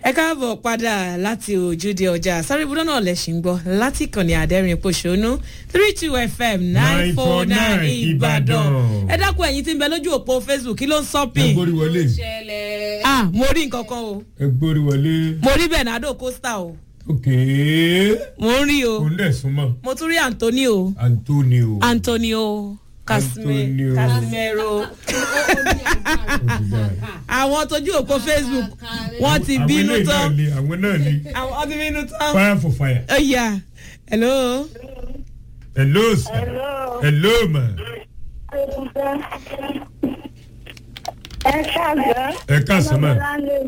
ẹ káàbọ̀ padà láti ojúde ọjà sáré ibùdó náà lẹ́sìn gbọ́ láti ìkànnì àdẹ́rìn pòṣónú three two fm nine four nine ìbàdàn ẹ dákun ẹ̀yin tí ń bẹ lójú òpó facebook kí ló ń ẹ sọ́pìn gbórí wọlé ṣẹlẹ̀. ah mo rí nǹkan kan o ẹ gbórí wọlé mo rí bernardo costa o òkè mo ń rí o òun dẹ̀ súnmọ́ mo tún rí antonio antonio antonio Casime- Antonio. casimero àwọn tójú òpó facebook wọ́n ti Àwọn bínú eléyìí náà tán ni àwọn náà ni àwọn ti bínú tán. fire for fire ó yà hello. hello sir hello ma ẹ káàgbọ́. ẹ káàsán ma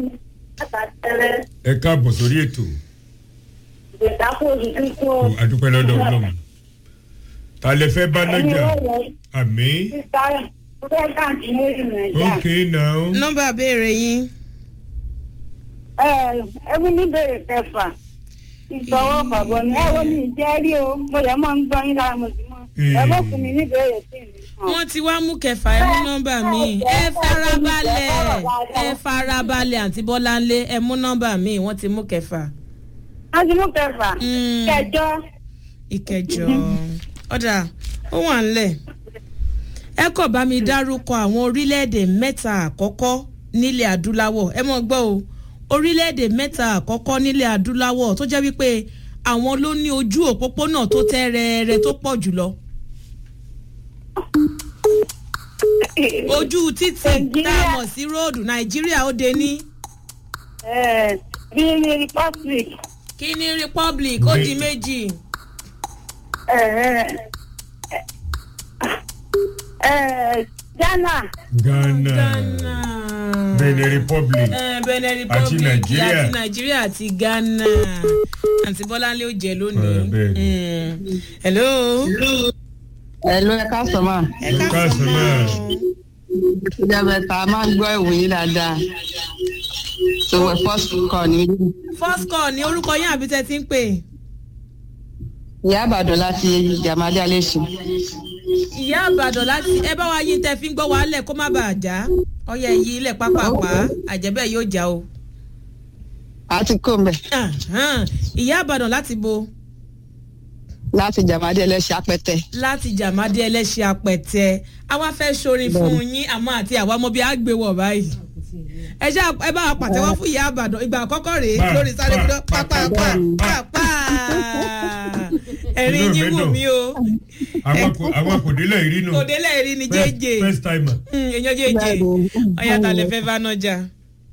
ẹ káàbọ̀ sórí ètò ìgbésàkó òṣìṣẹ́ tó Kò adúpẹ́ lọ́dọ̀ ọlọ́run ta lẹ fẹ́ bá nájà àmì sísá fẹ́ káàkiri lórí nàìjíríà. ok now nọ́mbà béèrè yín. ẹbí níbèrè kẹfà ìgbọ̀wọ́ bàbọ̀ mi ẹ wo mi ìjẹ́rí o mo lè mọ́ ń gbọ́ yín lára mo sì mọ́ ẹ bọ́ fún mi níbèrè sí mi. wọ́n ti wá mú kẹfà ẹ mú nọ́mbà mi ẹ farabalẹ̀ ẹ farabalẹ̀ àǹtí bọ́láńlé ẹ mú nọ́mbà mi wọ́n ti mú kẹfà. wọ́n ti mú kẹfà Mm. kẹjọ ìkẹjọ ọ̀dà ó wà ńlẹ̀ ẹ kọ̀ bá mi dárúkọ àwọn orílẹ̀-èdè mẹ́ta àkọ́kọ́ nílẹ̀ adúláwọ̀ ẹ mọ̀ gbọ́ o orílẹ̀-èdè mẹ́ta àkọ́kọ́ nílẹ̀ adúláwọ̀ tó jẹ́ wípé àwọn ló ní ojú òpópónà tó tẹ́ rẹ́ẹ́rẹ́ tó pọ̀ jùlọ ojú títì tá a mọ̀ sí róòdù nàìjíríà ó de ní bí ní republic kíní republic ó di méjì ghana ghana ghana benin republic Eh, benin Àti republic Nàìjíríà. àti nàìjíríà àti ghana àǹtí bọ́láńlé ó jẹ lónìí. Eh, bẹ́ẹ̀ ni. Mm. hello. Ẹ̀lú ẹ̀ka sọ̀mà. ẹ Ẹ ká káàsán sọ máa. máa. Ìjọba máa ń gbọ́ ìwòye dáadáa. Sọ̀wọ́ fọ́ọ̀sì kọ̀ ní first call ní orúkọ yín àbí tẹ́ ti ń pè. ìyá àbàdàn láti Jàmálé Alẹ́sì. ìyá àbàdàn láti ẹ bá wa yín tẹ́ fi ń gbọ́ wa lẹ̀ kó má bàa já ọyẹ yìí ilẹ̀ pápápá àjẹbẹ́ yóò já o. A ti kó mbẹ̀ Ahan. ìyá àbàdàn láti bo láti Jàmálé Alẹ́sì apẹtẹ. láti jàmádé ẹlẹ́ṣẹ̀ apẹ̀tẹ àwa fẹ́ sorin fún yín àmọ́ àti àwa ọmọ bíi àgbéwọ̀ báyìí ẹ ṣá ẹ bá wa pàtẹ́wọ́ fún ìyá àbàdàn ìgbà àkọ́kọ́ rèé Pa, lórí sáré pa, gbọdọ̀ pa, pápá pa, pa pa ẹ̀rín Inú mi yín wù dùn. mí o àwọn kò àwọn kò délẹ̀ rí nù òde lẹ́ẹ̀rí ni jẹ́jẹ́ first timer èèyàn jẹ́jẹ́ ọ̀yà tàlẹ́ fẹ́ bá náà jà.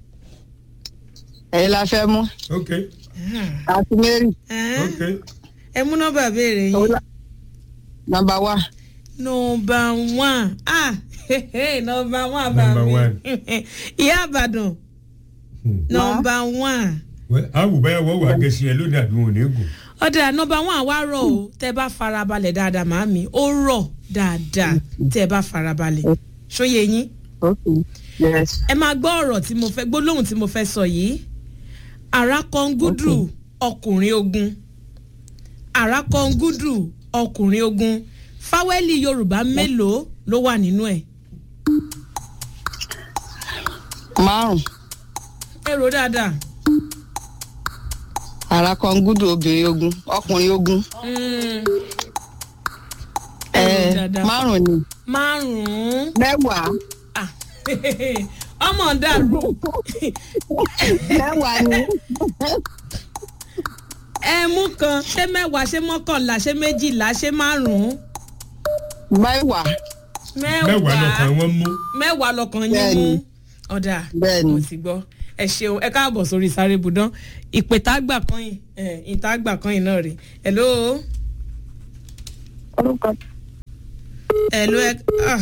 Ẹ̀yin la fẹ́ mú. ok Àti Mary. ok ẹ mú nọ́mbà béèrè yín. Nọmba wá. nọmba one ah nọmba one bá Number mi one. ìyá àbàdàn Hmm. nọmba one. Well, àwùbáyà wọ́n wà gẹ̀ẹ́sì ẹ̀ lónìí àbí wọn ò ní gùn ọ̀dà nọmba one wá rọ̀ o tẹ́ bá farabalẹ̀ dáadáa màámi ó rọ̀ dáadáa tẹ́ bá farabalẹ̀ ṣóyè yín Okay. Yes. ẹ máa gbọ́ ọ̀rọ̀ tí mo fẹ́ gbólóhùn tí mo fẹ́ sọ yìí àràkọ́ngúdù ọkùnrin ogun àràkọ́ngúdù ọkùnrin ogun fáwẹ́lì yorùbá mélòó ló wà nínú ẹ̀ Márùn. ẹ rò dáadáa Àrà kan gúdù obìnrin ogun. Ọkùnrin ogun. Mm, ẹ Ẹ rò dáadáa márùn ni. márùn-ún Mẹ́wàá. Ah, ọmọ dàrú Mẹ́wàá ni. ẹ mú kan ṣé mẹ́wàá ṣé mọ́kànlá ṣé méjìlá ṣé márùn-ún Mẹ́wàá. mẹ́wàá lọ́kàn wọn mú mẹ́wàá lọ́kàn yín mú Bẹ́ẹ̀ni. ọ̀dà Bẹ́ẹ̀ni. mo ti gbọ́ ẹ ṣeun ẹ káàbọ̀ sórí sáré budán ìpè tá a gbà kan yìí ẹ ìta gbà kan yìí náà rè hello orúkọ hello ẹ ah.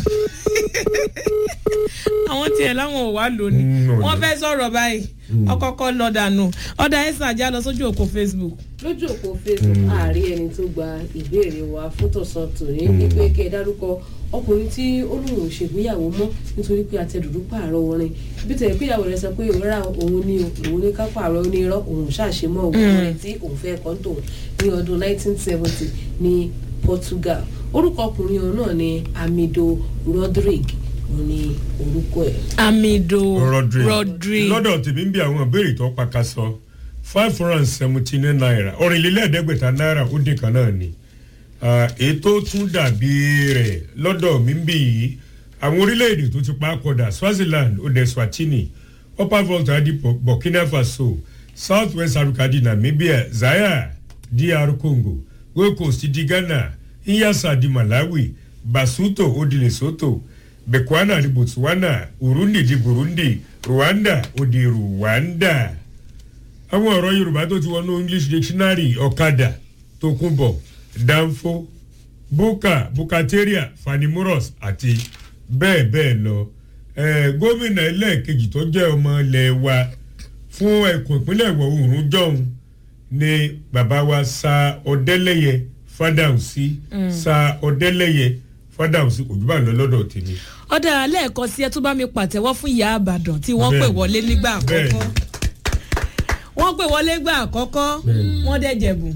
àwọn tiẹ̀ láwọn ò wá lónìí Mm, ọ̀dà. wọ́n fẹ́ sọ̀rọ̀ báyìí ọkọ̀ọ̀kọ̀ lọ dànù ọ̀dà ẹ̀sìn àjá lọ sójú òkò facebook lójú òpó facebook ààrí ẹni tó gba ìbéèrè wa fún tọ̀sán tòní ní pé kẹ́ ẹ dárúkọ ọkùnrin tí ó lóun ò ṣègbéyàwó mọ́ nítorí pé àtẹ̀dùdú pààrọ̀ orin bí tẹ̀lé pé ìyàwó rẹ̀ sọ pé òwúrà òun ní òun ní ká pààrọ̀ ó ní irọ́ òun ṣàṣemọ́ òun rẹ̀ tí òun fẹ́ kọ́ tòun ní ọdún 1970 ní portugal orúkọ ọkùnrin òun náà ni amido rodrigue òun ni orúkọ ẹ̀. amido rodri rodri lọ́dọ̀ tèmi ń bí àwọn ìbéèrè tó paka sọ five hundred and seventy nine naira ọ̀rìnlélẹ́ẹ̀ẹ́dẹ́gbẹ̀ta náírà ó dín kan náà ni Ah, èyí tó tún dàbí rẹ̀ lọ́dọ̀ mi ń bí yìí àwọn orílẹ̀-èdè tó ti pa á kọdà swaziland ode swatini upper volta di Bu- burkina faso south west africa di namibia zaire dr congo gold coast di ghana nyasa di malawi basuto ó di lesotho bekwana di botswana urundi di burundi rwanda ó di rwanda àwọn ọ̀rọ̀ yorùbá tó ti wọnú english dictionary ọ̀kadà tókunbọ̀ danfo buka bukateria fanimoros àti bẹ́ẹ̀ bẹ́ẹ̀ lọ Eh, gómìnà ẹlẹ́ẹ̀kejì tó jẹ́ ọmọ ilẹ̀ wa fún ẹkùn ìpínlẹ̀ ìwọ̀ oòrùn jọ̀hún ni bàbá wa sa ọ̀dẹ́lẹ́yẹ fádàùsí sa ọ̀dẹ́lẹ́yẹ fádàùsí kò jù bá lọ lọ́dọ̀ tèmi. ọ̀dà lẹ́ẹ̀kan sí ẹ tó bá mi pàtẹ́wọ́ fún ìyá àbàdàn tí wọ́n pè Bẹ́ẹ̀ni. wọlé nígbà Bẹ́ẹ̀ni. àkọ́kọ́ wọ́n pè wọlé gbà àkọ́kọ́ Bẹ́ẹ̀ni. wọ́n dẹ̀ jẹ̀bù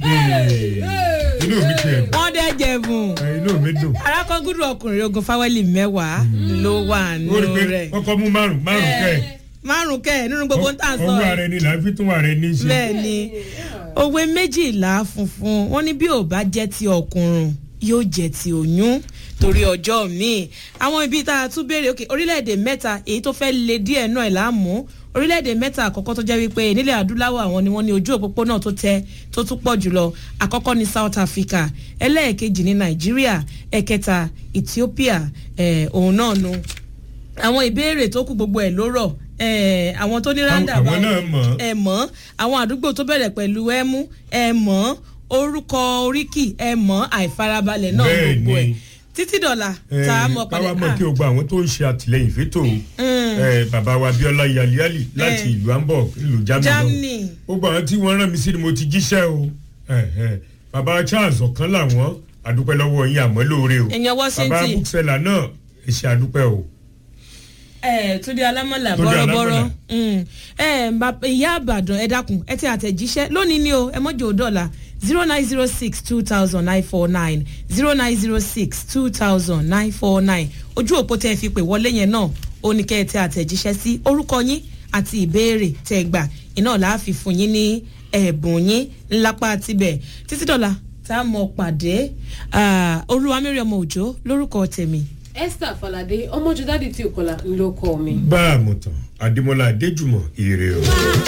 inú mi ti ẹ̀ wọ́n dẹ̀ jẹ̀bù dùn inú mi dùn. arákọ́gùdù ọkùnrin ogun fáwẹ́lì mẹ́wàá ló wà ó rí nínú pé rẹ̀ kọ́kọ́ mú márùn márùn kẹ́ ẹ̀. márùn kẹ́ ẹ̀ nínú gbogbo ń tà sọ owó ẹ̀. ara ẹni là ń fi tún ara ẹni ṣe. bẹ́ẹ̀ ni òwe méjìlá funfun wọ́n ní bí ò bá jẹ́ ti ọkùnrin yóò jẹ́ ti oyún torí ọjọ́ míì àwọn ibi tá a tún béèrè òkè orílẹ̀-èdè mẹ́ta èyí tó fẹ́ le díẹ̀ náà ẹ̀ láàmú orílẹ̀-èdè mẹ́ta àkọ́kọ́ tó jẹ́ wípé nílẹ̀ adúláwọ̀ àwọn ni wọ́n ní ojú òpópónà tó tẹ tó tún pọ̀ jùlọ àkọ́kọ́ ní south africa ẹlẹ́ẹ̀kejì ní nàìjíríà ẹ̀kẹta ethiopia ẹ̀ òun náà nu àwọn ìbéèrè tó kù gbogbo ẹ̀ ló rọ̀ ẹ̀ àwọn tó ní ráńdà àwọn náà mọ̀ ọ́. ẹ mọ̀ àwọn àdúgbò tó bẹ̀rẹ̀ pẹ̀lú ẹmú ẹ mọ̀ orúkọ oríkì ẹ mọ̀ àìfarabalẹ̀ náà Bẹ́ẹ̀ gbogbo ẹ̀ ni. títí dọ̀là Eh, tá a mọ̀ káwá mọ̀ padà kí o gba àwọn tó ń ṣe àtìlẹyìn fẹ́tò eh, bàbá wa abiola yaliali láti Eh. ìlú hamburg ìlú germany náà. germany gbogbo àwọn tí wọ́n rán mi sí ni mo ti jíṣẹ́ o Eh, eh. bàbá charles ọ̀kan làwọn àdúpẹ́ lọ́wọ́ yín àmọ́ lóore o èèyàn bàbá washington búksẹ́là náà ẹ ṣe àdúpẹ́ o. ẹ túndé alámọ̀là Túndé bọ́rọ́bọ́rọ́ Alámọ̀là. Mm. ẹ bàbá- ìyá àbàdàn ẹ dákun ẹ ti àtẹ̀jíṣẹ́ lónìí ni o ẹ mọ́jọ́ dọ́là zero nine zero six two thousand nine four nine zero nine zero six two thousand nine four nine ojú òpó tẹ́ ẹ fi pè wọlé yẹn náà ó ní kẹ́ ẹ tẹ àtẹ̀jíṣẹ́ sí orúkọ yín àti ìbéèrè tẹ́ ẹ gbà iná làá fi fún yín ní ẹ̀bùn yín ńlápá tibẹ̀ títí dọ́là tá a mọ̀ pàdé olúwamẹ́rẹ́ ọmọ òjò lórúkọ tèmi esther falade ọmọjú dádì tí ò kọlà ńlọkọ mi. bá a mọ̀ tán adémọlá adéjùmọ̀ ire o.